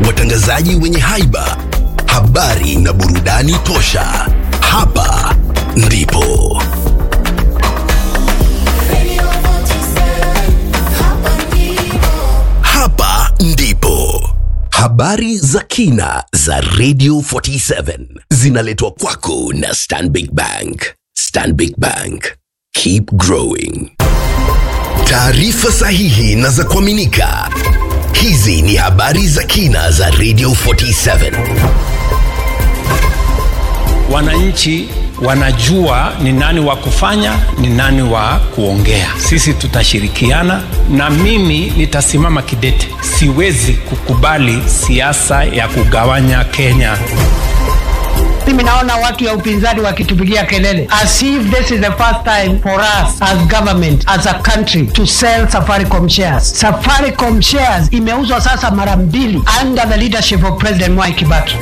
watangazaji wenye haiba, habari na burudani tosha. Hapa ndipo Radio 47, hapa ndipo. hapa ndipo habari za kina za Radio 47 zinaletwa kwako na Stanbic Bank. Stanbic Bank, keep growing. Taarifa sahihi na za kuaminika. Hizi ni habari za kina za Radio 47. wananchi wanajua ni nani wa kufanya ni nani wa kuongea sisi tutashirikiana na mimi nitasimama kidete siwezi kukubali siasa ya kugawanya kenya mimi naona watu ya upinzani wakitupigia kelele as if this is the first time for us as government as a country to sell safaricom shares safaricom shares imeuzwa sasa mara mbili under the leadership of president mwai kibaki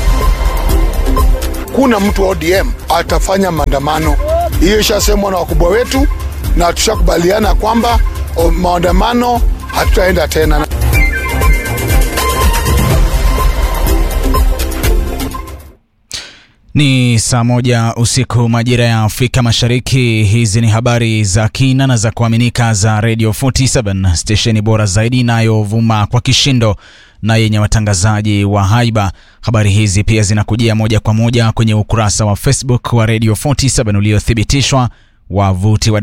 kuna mtu wa ODM atafanya maandamano. Hiyo ishasemwa na wakubwa wetu na tushakubaliana kwamba o, maandamano hatutaenda tena. Ni saa moja usiku majira ya Afrika Mashariki. Hizi ni habari za kina na za kuaminika za Radio 47 stesheni bora zaidi inayovuma kwa kishindo na yenye watangazaji wa haiba. Habari hizi pia zinakujia moja kwa moja kwenye ukurasa wa Facebook wa Radio 47 uliothibitishwa wavuti wa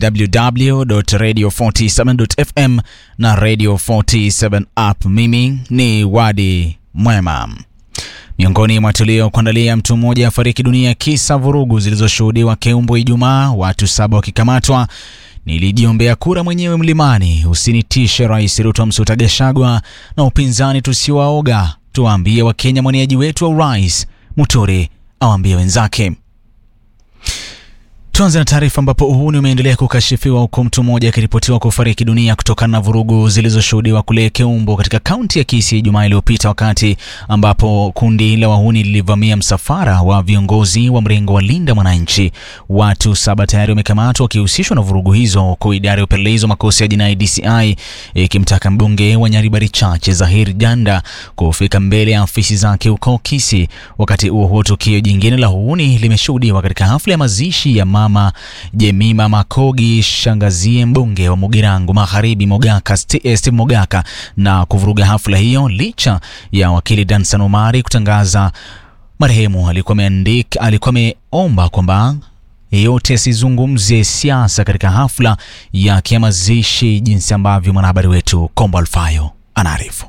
www.radio47.fm na Radio 47 app. Mimi ni Wadi Mwema. Miongoni mwa tuliokuandalia, mtu mmoja afariki dunia kisa vurugu zilizoshuhudiwa Keumbo Ijumaa, watu saba wakikamatwa. Nilijiombea kura mwenyewe mlimani, usinitishe Rais Ruto Msuta Gachagua, na upinzani tusiwaoga, tuwaambie Wakenya mwaniaji wetu wa urais. Muturi awaambie wenzake. Tuanze na taarifa ambapo uhuni umeendelea kukashifiwa huku mtu mmoja akiripotiwa kufariki dunia kutokana na vurugu zilizoshuhudiwa kule Keumbo katika kaunti ya Kisii Ijumaa iliyopita, wakati ambapo kundi la wahuni lilivamia msafara wa viongozi wa mrengo wa Linda Mwananchi. Watu saba tayari wamekamatwa wakihusishwa na vurugu hizo, huku idara ya upelelezi wa makosa ya jinai DCI ikimtaka mbunge wa Nyaribari Chache Zahir Janda kufika mbele ya afisi zake huko Kisii. Wakati huo huo, tukio jingine la uhuni limeshuhudiwa katika hafla ya mazishi ya mama Jemima Makogi, shangazie mbunge wa Mugirango Magharibi Mogaka, Sti- eh, Steve Mogaka, na kuvuruga hafla hiyo licha ya wakili Dansan Omari kutangaza marehemu alikuwa ameandika alikuwa ameomba kwamba yeyote asizungumzie siasa katika hafla yake ya mazishi, jinsi ambavyo mwanahabari wetu Kombo Alfayo anaarifu.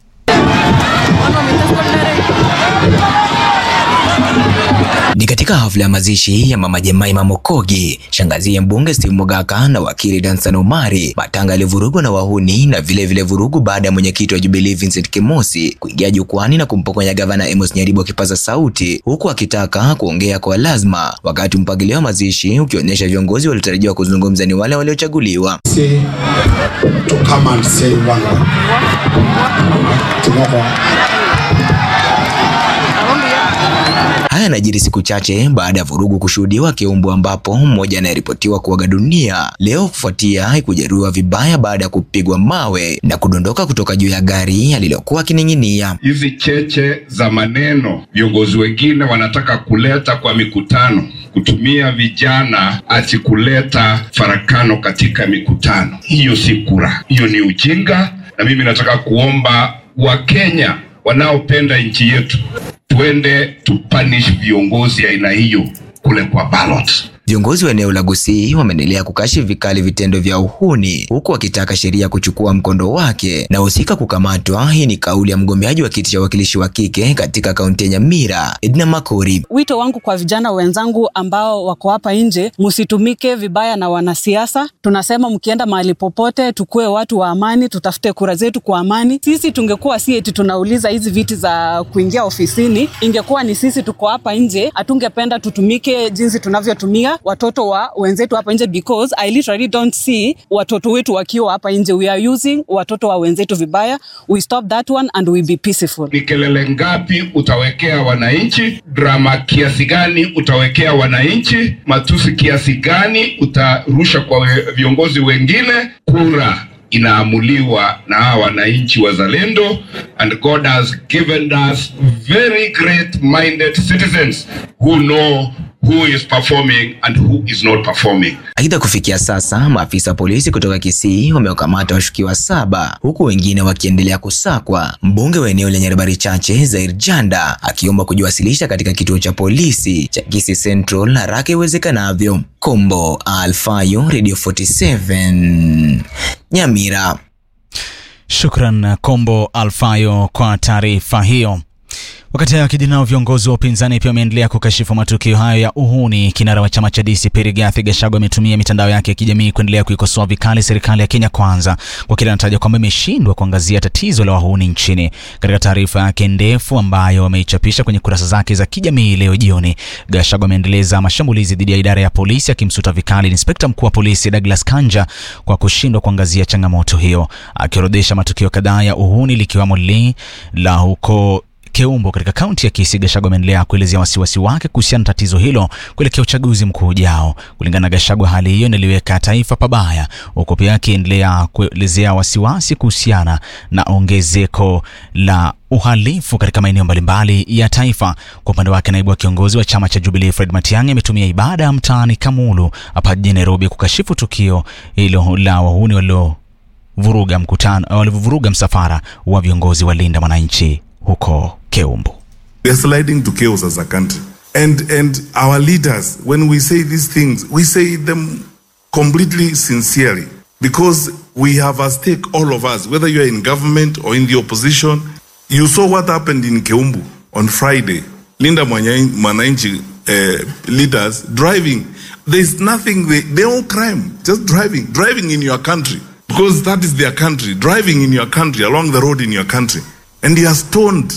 Ni katika hafla ya mazishi ya mama Jemaima Mokogi, shangazi ya mbunge Steve Mogaka na wakili Dansan Omari, matanga yalivurugwa na wahuni na vile vile vurugu baada ya mwenyekiti wa Jubilee Vincent Kemosi kuingia jukwani na kumpokonya gavana Amos Nyaribo kipaza sauti, huku akitaka kuongea kwa lazima, wakati mpangilio wa mazishi ukionyesha viongozi waliotarajiwa kuzungumza ni wale waliochaguliwa. say to come and say one word. Together. Haya yanajiri siku chache baada ya vurugu kushuhudiwa Keumbu, ambapo mmoja anayeripotiwa kuaga dunia leo kufuatia kujeruhiwa vibaya baada ya kupigwa mawe na kudondoka kutoka juu ya gari alilokuwa akining'inia. hizi cheche za maneno viongozi wengine wanataka kuleta kwa mikutano, kutumia vijana ati kuleta farakano katika mikutano. Hiyo si kura, hiyo ni ujinga, na mimi nataka kuomba Wakenya wanaopenda nchi yetu tuende tupanish viongozi aina hiyo kule kwa ballot. Viongozi wa eneo la Gusii wameendelea kukashifu vikali vitendo vya uhuni huku wakitaka sheria kuchukua mkondo wake na husika kukamatwa. Hii ni kauli ya mgombeaji wa kiti cha wakilishi wa kike katika kaunti ya Nyamira, Edna Makori. Wito wangu kwa vijana wenzangu ambao wako hapa nje, msitumike vibaya na wanasiasa. Tunasema mkienda mahali popote, tukue watu wa amani, tutafute kura zetu kwa amani. Sisi tungekuwa si eti tunauliza hizi viti za kuingia ofisini, ingekuwa ni sisi tuko hapa nje, hatungependa tutumike jinsi tunavyotumia watoto wa wenzetu hapa nje, because I literally don't see watoto wetu wakiwa hapa nje. We are using watoto wa wenzetu vibaya. We stop that one and we be peaceful. Ni kelele ngapi utawekea wananchi? Drama kiasi gani utawekea wananchi? Matusi kiasi gani utarusha kwa we- viongozi wengine? Kura inaamuliwa na hawa wananchi wazalendo, and God has given us very great minded citizens who know who is performing and who is not performing. Aidha, kufikia sasa maafisa polisi kutoka Kisii wamewakamata washukiwa saba huku wengine wakiendelea kusakwa. Mbunge wa eneo lenye habari chache Zair Janda akiomba kujiwasilisha katika kituo cha polisi cha Kisii Central haraka iwezekanavyo. Kombo Alfayo, Radio 47 Nyamira. Shukran Kombo Alfayo kwa taarifa hiyo. Wakati hayo akijiri nao viongozi wa upinzani pia wameendelea kukashifu matukio hayo ya uhuni. Kinara wa chama cha DCP Rigathi Gachagua ametumia mitandao yake ya kijamii kuendelea kuikosoa vikali serikali ya Kenya Kwanza kwa kile anataja kwamba imeshindwa kuangazia tatizo la wahuni nchini. Katika taarifa yake ndefu ambayo ameichapisha kwenye kurasa zake za kijamii leo jioni, Gachagua ameendeleza mashambulizi dhidi ya idara ya polisi akimsuta vikali inspekta mkuu wa polisi Douglas Kanja kwa kushindwa kuangazia changamoto hiyo, akiorodhesha matukio kadhaa ya uhuni likiwemo li la huko Keumbo katika kaunti ya Kisii. Gachagua ameendelea kuelezea wasiwasi wake kuhusiana na tatizo hilo kuelekea uchaguzi mkuu ujao. Kulingana na Gachagua, hali hiyo inaliweka taifa pabaya, huku pia akiendelea kuelezea wasiwasi kuhusiana na ongezeko la uhalifu katika maeneo mbalimbali ya taifa. Kwa upande wake, naibu wa kiongozi wa chama cha Jubilee Fred Matiang'i ametumia ibada ya mtaani Kamulu hapa jijini Nairobi kukashifu tukio hilo la wahuni waliovuruga mkutano walivyovuruga msafara wa viongozi wa Linda Mwananchi huko Keumbu. We are sliding to chaos as a country. And and our leaders, when we say these things, we say them completely sincerely. Because we have a stake, all of us, whether you are in government or in the opposition. You saw what happened in Keumbu on Friday. Linda Mwanya- Mwananchi uh, leaders driving. There's nothing, they, they all crime, just driving, driving in your country. Because that is their country, driving in your country, along the road in your country. And he has stoned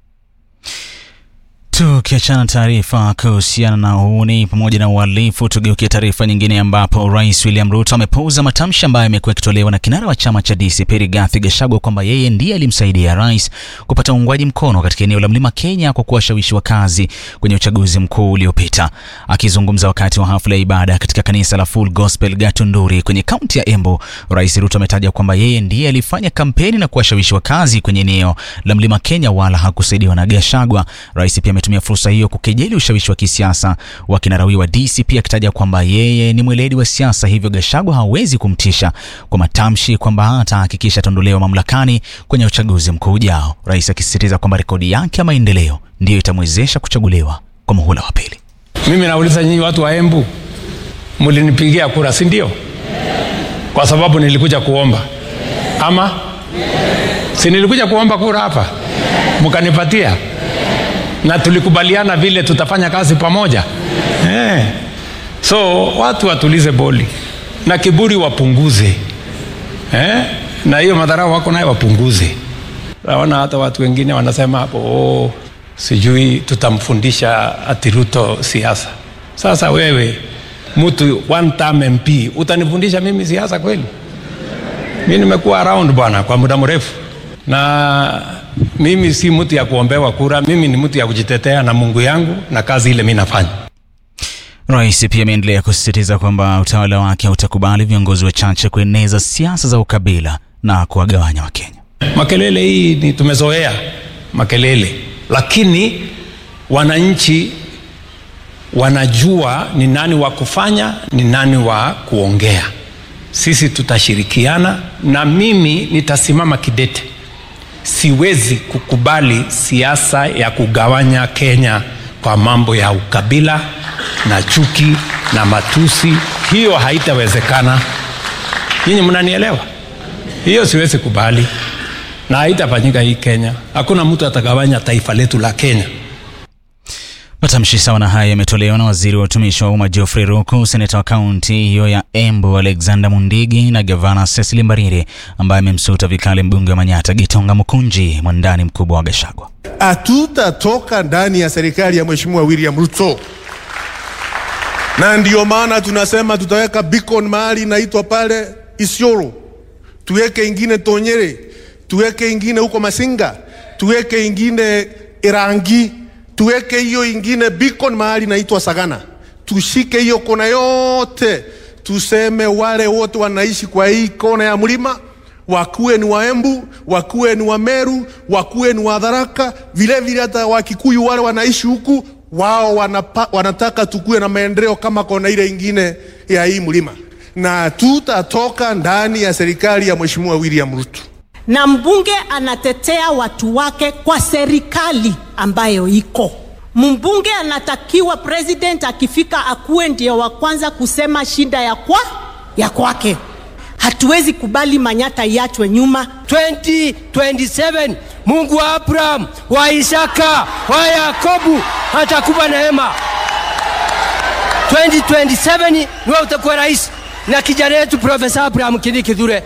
Tukiachana na taarifa kuhusiana na uhuni pamoja na uhalifu, tugeukie taarifa nyingine ambapo Rais William Ruto amepuuza matamshi ambayo yamekuwa yakitolewa na kinara wa chama cha DCP Rigathi Gachagua kwamba yeye ndiye alimsaidia rais kupata uungwaji mkono katika eneo la Mlima Kenya kwa kuwashawishi wakazi kwenye uchaguzi mkuu uliopita. Akizungumza wakati wa hafla ya ibada katika kanisa la Full Gospel Gatunduri kwenye kaunti ya Embu, Rais Ruto ametaja kwamba yeye ndiye alifanya kampeni na kuwashawishi wakazi kwenye eneo la Mlima Kenya wala hakusaidiwa na Gachagua. Rais pia ametumia fursa hiyo kukejeli ushawishi wa kisiasa wa kinara huyo wa DCP akitaja kwamba yeye ni mweledi wa siasa, hivyo Gachagua hawezi kumtisha kwa matamshi kwamba atahakikisha ataondolewa mamlakani kwenye uchaguzi mkuu ujao, rais akisisitiza kwamba rekodi yake ya maendeleo ndiyo itamwezesha kuchaguliwa kwa muhula wa pili. Mimi nauliza nyinyi watu wa Embu, mlinipigia kura, si ndio? Kwa sababu nilikuja kuomba ama si nilikuja kuomba kura hapa, mkanipatia na tulikubaliana vile tutafanya kazi pamoja eh. So watu watulize boli na kiburi wapunguze eh? na hiyo madharau wako nayo wapunguze. Naona hata watu wengine wanasema hapo oh, sijui tutamfundisha ati Ruto siasa. Sasa wewe mtu one term MP utanifundisha mimi siasa kweli? Mi nimekuwa around bwana kwa muda mrefu, na mimi si mtu ya kuombewa kura. Mimi ni mtu ya kujitetea na Mungu yangu na kazi ile mi nafanya. Rais pia ameendelea kusisitiza kwamba utawala wake hautakubali viongozi wachache kueneza siasa za ukabila na kuwagawanya Wakenya. Makelele hii ni tumezoea makelele, lakini wananchi wanajua ni nani wa kufanya, ni nani wa kuongea. Sisi tutashirikiana na mimi nitasimama kidete. Siwezi kukubali siasa ya kugawanya Kenya kwa mambo ya ukabila na chuki na matusi. Hiyo haitawezekana. Nyinyi mnanielewa? Hiyo siwezi kubali na haitafanyika hii Kenya. Hakuna mtu atagawanya taifa letu la Kenya. Matamshi sawa na haya yametolewa na waziri wa utumishi wa umma Geoffrey Ruku, seneta wa kaunti hiyo ya Embu Alexander Mundigi na gavana Cecily Mbarire ambaye amemsuta vikali mbunge wa Manyatta Gitonga Mukunji, mwandani mkubwa wa Gachagua. hatutatoka ndani ya serikali ya Mheshimiwa William Ruto, na ndio maana tunasema tutaweka beacon mahali inaitwa pale Isiolo, tuweke ingine Tonyere, tuweke ingine huko Masinga, tuweke ingine Irangi, tuweke hiyo ingine beacon mahali inaitwa Sagana, tushike hiyo kona yote, tuseme wale wote wanaishi kwa hii kona ya mlima wakuwe ni Waembu, wakuwe ni Wameru, wakuwe ni Wadharaka, vile vile hata Wakikuyu wale wanaishi huku, wao wanapa, wanataka tukuwe na maendeleo kama kona ile ingine ya hii mlima, na tutatoka ndani ya serikali ya Mheshimiwa William Ruto. na mbunge anatetea watu wake kwa serikali ambayo iko. Mbunge anatakiwa president akifika akuwe ndio wa kwanza kusema shida ya kwa ya kwake. Hatuwezi kubali Manyata iachwe nyuma. 2027 Mungu wa Abraham, wa Isaka, wa Yakobu atakupa neema. 2027 niwe utakuwa rais na kijana yetu Profesa Abraham Kindiki Kithure.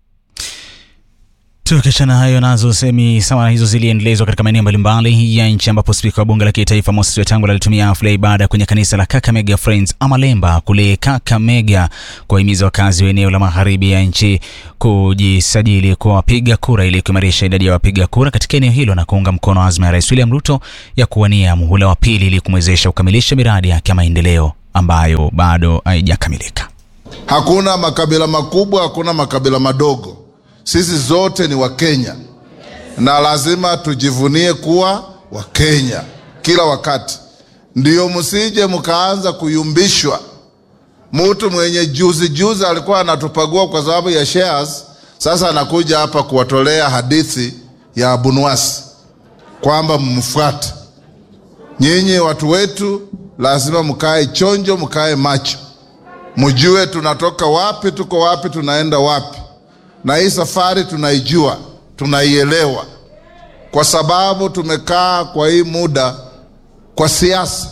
Tukiachana hayo nazo semi sawa hizo ziliendelezwa katika maeneo mbalimbali ya nchi ambapo spika wa bunge la kitaifa Moses Wetangula alitumia hafla ya ibada kwenye kanisa la Kakamega Friends Amalemba kule Kakamega kuwahimiza wakazi wa eneo la magharibi ya nchi kujisajili kwa wapiga kura ili kuimarisha idadi ya wapiga kura katika eneo hilo na kuunga mkono azma ya Rais William Ruto ya kuwania muhula wa pili ili kumwezesha kukamilisha miradi yake ya maendeleo ambayo bado haijakamilika. Hakuna makabila makubwa, hakuna makabila madogo. Sisi zote ni Wakenya na lazima tujivunie kuwa Wakenya kila wakati. Ndio msije mkaanza kuyumbishwa. Mtu mwenye juzi juzi alikuwa anatupagua kwa sababu ya shares, sasa anakuja hapa kuwatolea hadithi ya Abunwasi kwamba mmfuate. Nyinyi watu wetu, lazima mkae chonjo, mkae macho, mjue tunatoka wapi, tuko wapi, tunaenda wapi na hii safari tunaijua, tunaielewa, kwa sababu tumekaa kwa hii muda kwa siasa.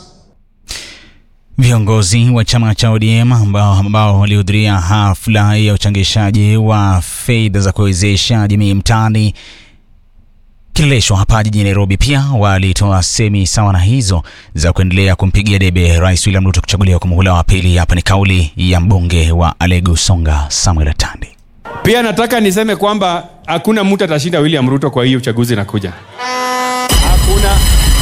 Viongozi wa chama cha ODM ambao, ambao walihudhuria hafla ya uchangishaji wa fedha za kuwezesha jamii mtaani Kileleshwa hapa jijini Nairobi pia walitoa semi sawa na hizo za kuendelea kumpigia debe Rais William Ruto kuchaguliwa kwa muhula wa pili. Hapa ni kauli ya mbunge wa Alegu Songa Samuel Atandi. Pia nataka niseme kwamba hakuna mtu atashinda William Ruto kwa hii uchaguzi inakuja. Hakuna,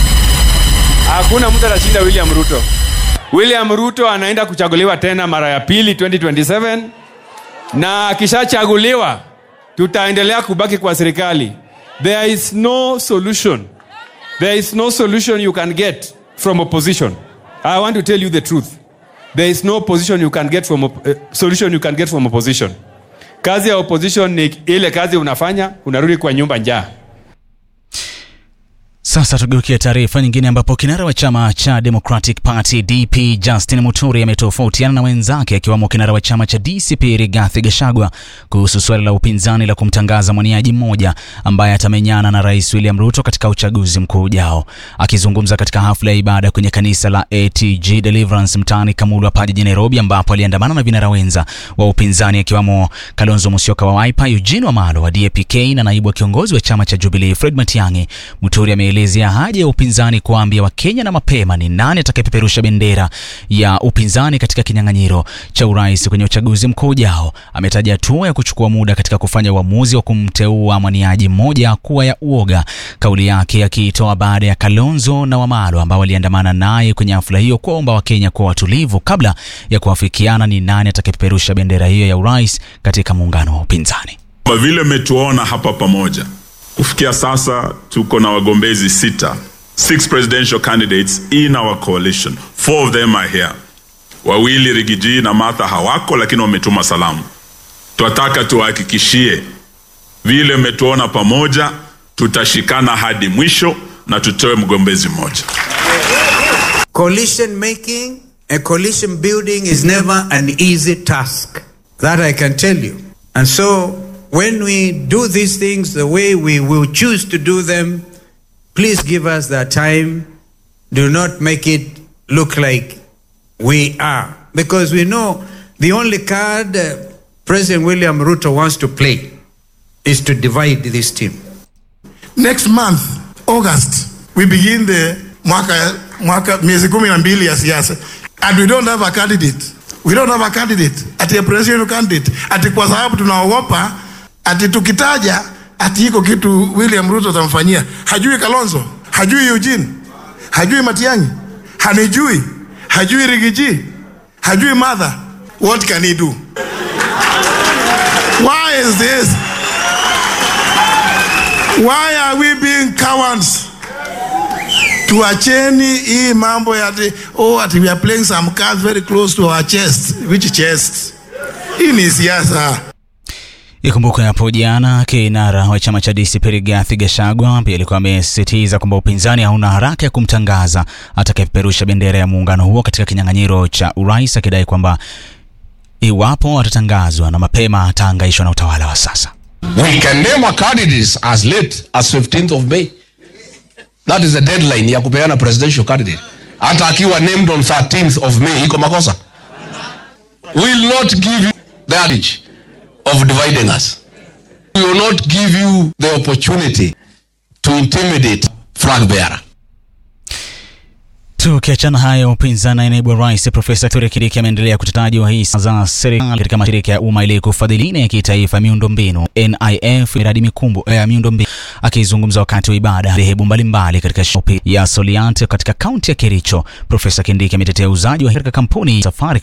hakuna mtu atashinda William Ruto. William Ruto anaenda kuchaguliwa tena mara ya pili 2027, na akishachaguliwa tutaendelea kubaki kwa serikali. There is no solution. There is no solution you can get from opposition. I want to tell you the truth. There is no position you can get from op- uh, solution you can get from opposition. Kazi ya opposition ni ile kazi unafanya, unarudi kwa nyumba njaa. Sasa tugeukia taarifa nyingine ambapo kinara wa chama cha Democratic Party DP Justin Muturi ametofautiana na wenzake akiwamo kinara wa chama cha DCP Rigathi Gachagua kuhusu suala la upinzani la kumtangaza mwaniaji mmoja ambaye atamenyana na Rais William Ruto katika uchaguzi mkuu ujao. Akizungumza katika hafla ya ibada kwenye kanisa la ATG Deliverance mtaani Kamulu hapa jijini Nairobi, ambapo aliandamana na vinara wenza wa upinzani akiwamo Kalonzo Musyoka wa Wiper, Eugene Wamalwa wa DAP-K na naibu wa kiongozi wa chama cha Jubilee Fred Matiang'i. Muturi ameelezea haja ya upinzani kuwaambia Wakenya na mapema ni nani atakayepeperusha bendera ya upinzani katika kinyang'anyiro cha urais kwenye uchaguzi mkuu ujao. Ametaja hatua ya kuchukua muda katika kufanya uamuzi wa kumteua mwaniaji mmoja kuwa ya uoga, kauli yake akiitoa baada ya Kalonzo na Wamalwa ambao waliandamana naye kwenye hafla hiyo kuwaomba Wakenya kuwa watulivu kabla ya kuafikiana ni nani atakayepeperusha bendera hiyo ya urais katika muungano wa upinzani. Kwa vile mmetuona hapa pamoja, kufikia sasa tuko na wagombezi sita, six presidential candidates in our coalition. Four of them are here. Wawili Rigiji na Martha hawako, lakini wametuma salamu. Twataka tuwahakikishie vile mmetuona pamoja, tutashikana hadi mwisho na tutoe mgombezi mmoja. Coalition making and coalition building is never an easy task. That I can tell you. And so, when we do these things the way we will choose to do them, please give us that time. Do not make it look like we are. Because we know the only card uh, President William Ruto wants to play is to divide this team. Next month, August, we begin the mwaka, mwaka miezi kumi na mbili ya siasa and we don't have a candidate. We don't have a candidate, ati a presidential candidate, ati kwa sababu tunaogopa ati tukitaja ati iko kitu William Ruto atamfanyia. Hajui Kalonzo, hajui Eugene, hajui Matiang'i, hanijui, hajui Rigiji, hajui Martha. What can he do? Why is this? Why are we being cowards? Tuacheni hii mambo ya ati, oh, ati we are playing some cards very close to our chest. Which chest? Hii ni siasa. Ikumbukwe hapo jana kinara wa chama cha DCP Rigathi Gachagua pia alikuwa amesisitiza kwamba upinzani hauna haraka ya kumtangaza atakayepeperusha bendera ya muungano huo katika kinyang'anyiro cha urais, akidai kwamba iwapo atatangazwa na mapema ataangaishwa na utawala wa sasa. We can name our candidates as late as 15th of May. That is the deadline ya kupeana presidential candidate. Hata akiwa named on 13th of May iko makosa. We will not give you the advantage of dividing us. We will not give you the opportunity to intimidate flag bearer. Tukiachana hayo, upinzani naibu wa rais Profesa Kithure Kindiki ameendelea kutetaji hisa za serikali katika mashirika ya umma ili kufadhili ile ya kitaifa miundombinu NIF miradi mikubwa ya miundombinu. Akizungumza wakati wa ibada dhehebu mbalimbali katika shopi ya Soliant katika kaunti ya Kericho, Profesa Kindiki ametetea uuzaji wa katika kampuni Safari